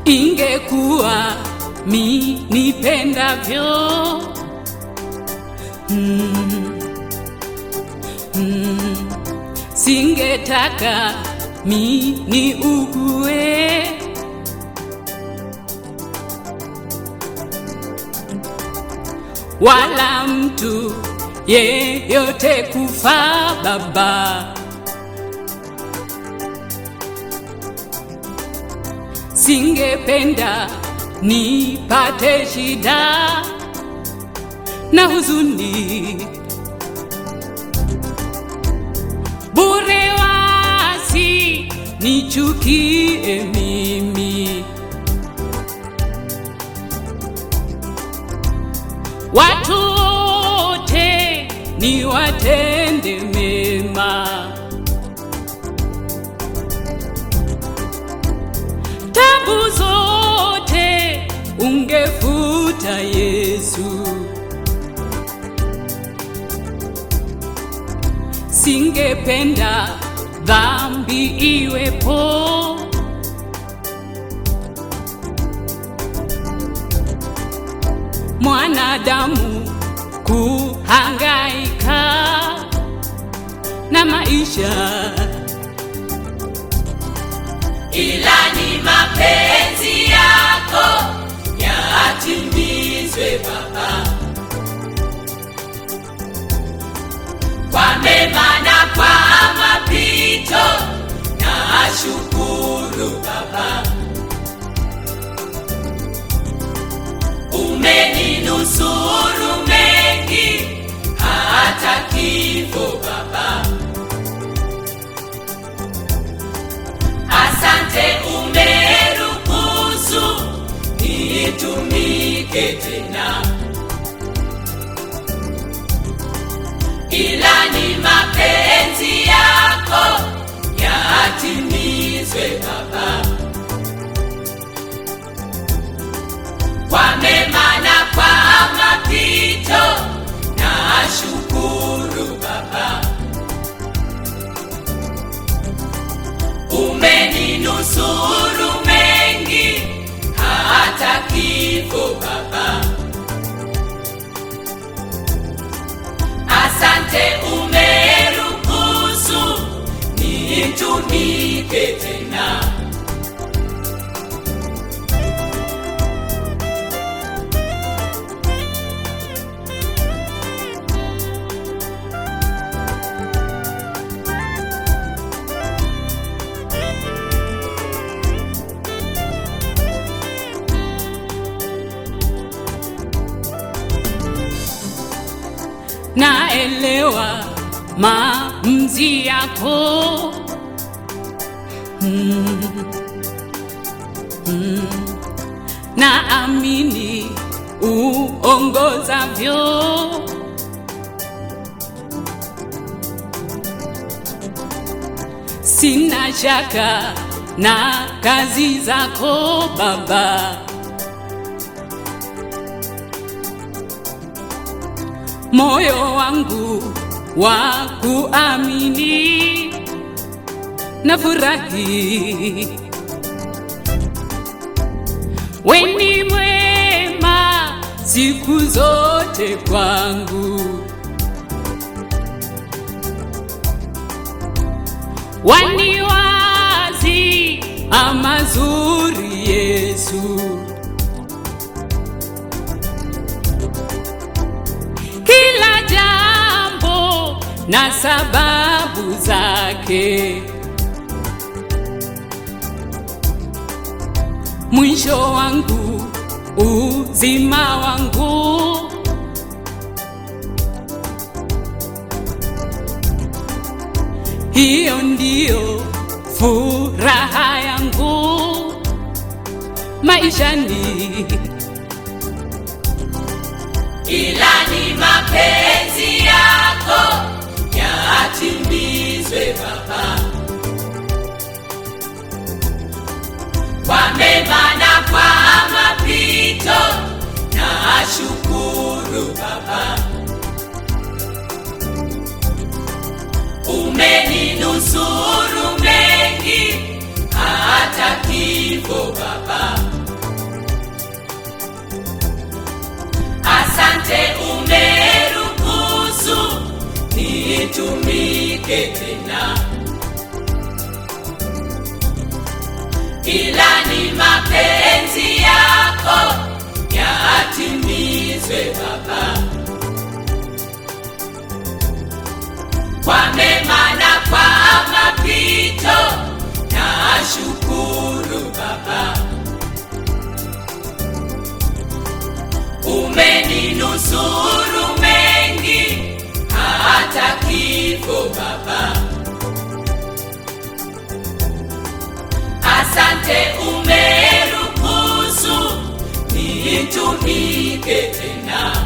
ingekuwa mi nipendavyo mm, mm, singetaka mi ni ugue wala mtu yeyote kufa baba singependa nipate shida na huzuni bure wasi nichukie mimi watu wote ni watende mema tabu zote ungefuta Yesu, singependa dhambi iwepo. Mwanadamu kuhangaika na maisha ila ni mapenzi yako yatimizwe Baba, kwa mema na kwa mapito, na shukuru Baba, umeninusuru mengi, hata kifo Baba. Asante umeruhusu nitumike tena, ila ni mapenzi yako yatimizwe Baba, kwa mema na kwa mapito, na shukuru Baba. umeninusuru mengi hata kifo Baba. Asante umeruhusu nitumike tena. naelewa maamuzi yako mm, mm, naamini uongozavyo sina shaka na kazi zako Baba. moyo wangu wa kuamini na furahi weni mwema siku zote kwangu waniwazi amazuri Yesu kila jambo na sababu zake. Mwisho wangu uzima wangu, hiyo ndiyo furaha yangu maishani. ila ni mapenzi yako yatimizwe Baba, kwa mema na kwa mapito, na shukuru Baba, umeninusuru mengi hata kifo Baba. Asante umeruhusu nitumike tena, ila ni mapenzi yako yatimizwe Baba, kwa mema na kwa mapito, na shukuru Baba. umeninusuru mengi hata kifo Baba. Asante umeruhusu nitumike tena,